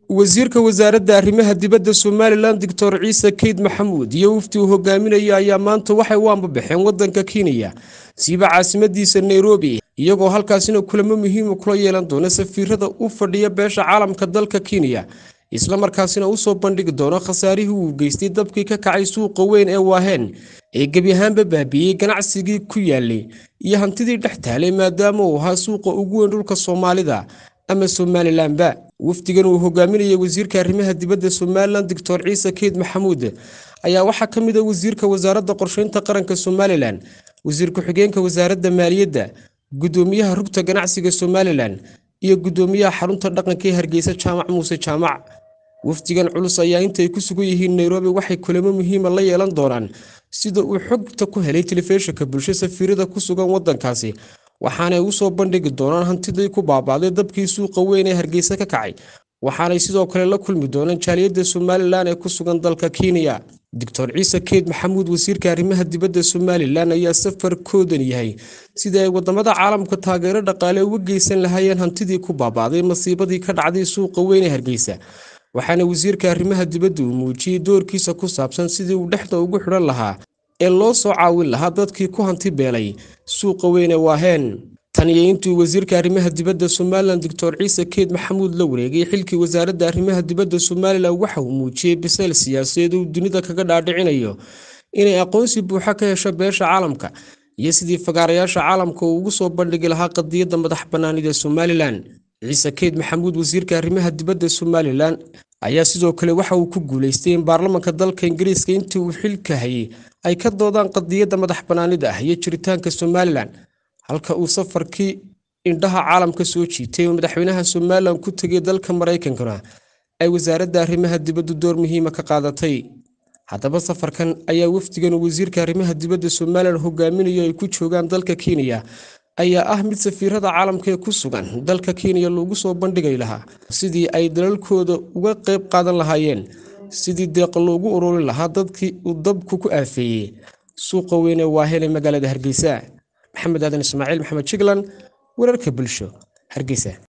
wasiirka wasaaradda arrimaha dibadda somalilan doctor ciise keyd maxamuud iyo wafdi uu hogaaminaya ayaa maanta waxay u ambabaxeen waddanka kenya siiba caasimadiisa nairobi iyagoo halkaasina kulamo muhiima kula yeelan doona safiirada u fadhiya beesha caalamka dalka kenya islamarkaasina usoo bandhigi doono khasaarihii uu geystay dabkii ka kacay suuqa weyn ee waaheen ee gebi ahaanba baabiiyey ganacsigii ku yaalay iyo hantidii dhex taalay maadaama uu ahaa suuqa ugu weyn dhulka soomaalida ama somalilanba wafdigan uu hogaaminayay wasiirka arrimaha dibadda somalilan doctor ciise keyd maxamuud ayaa waxaa ka mid a wasiirka wasaaradda qorsheynta qaranka somalilan wasiir ku-xigeenka wasaaradda maaliyadda guddoomiyaha rugta ganacsiga somalilan iyo guddoomiyaha xarunta dhaqanka ee hargeysa jaamac muuse jaamac wafdigan culus ayaa intay ku sugan yihiin nairobi waxay kulamo muhiima la yeelan doonaan sida uu xogta ku helay telefishinka bulsho safiirada ku sugan waddankaasi waxaanay usoo bandhigi doonaan hantidii ku baabaaday dabkii suuqa weyn ee hargeysa ka kacay waxaanay sidoo kale la kulmi doonaan jaaliyadda somalilan ee ku sugan dalka kenya doctor ciise keyd maxamuud wasiirka arrimaha dibadda somalilan ayaa safarkoodan yahay sidii ay wadamada caalamka taageero dhaqaale uga geysan lahaayeen hantidii ku baabaaday masiibadii ka dhacday suuqa weyn ee hargeysa waxaana wasiirka arrimaha dibadda uu muujiyey doorkiisa ku saabsan sidii uu dhexda ugu xidhan lahaa ee loo soo caawin lahaa dadkii ku hanti beelay suuqa weyne waaheen tan iyo intuu wasiirka arrimaha dibadda somalilan doctor ciise keyd maxamuud la wareegay xilkii wasaaradda arrimaha dibadda somalilan waxa uu muujiyey bisayl siyaasadeed uu dunida kaga dhaadhicinayo inay aqoonsi buuxa ka hesho beesha caalamka iyo sidii fagaarayaasha caalamka uu ugu soo bandhigi lahaa qadiyadda madax bannaanida somalilan ciise keyd maxamuud wasiirka arrimaha dibadda somalilan ayaa sidoo kale waxa uu ku guuleystay in baarlamanka dalka ingiriiska intii uu xilka hayay ay ka doodaan qadiyadda madax bannaanida ah iyo jiritaanka somalilan halka uu safarkii indhaha caalamka soo jiitay oo madaxweynaha somalilan ku tegay dalka maraykankana ay wasaaradda arrimaha dibaddu door muhiima ka qaadatay haddaba safarkan ayaa wafdigan uu wasiirka arrimaha dibadda somalilan hogaaminayo ay ku joogaan dalka kenya ayaa ah mid safiirada caalamka ee ku sugan dalka kenya loogu soo bandhigay lahaa sidii ay dalalkooda uga qayb qaadan lahaayeen sidii deeqa loogu ururin lahaa dadkii uu dabku ku aafeeyey suuqa weyne waaheen ee magaalada hargeysa maxamed aadan ismaaciil maxamed jiglan wararka bulsho hargeysa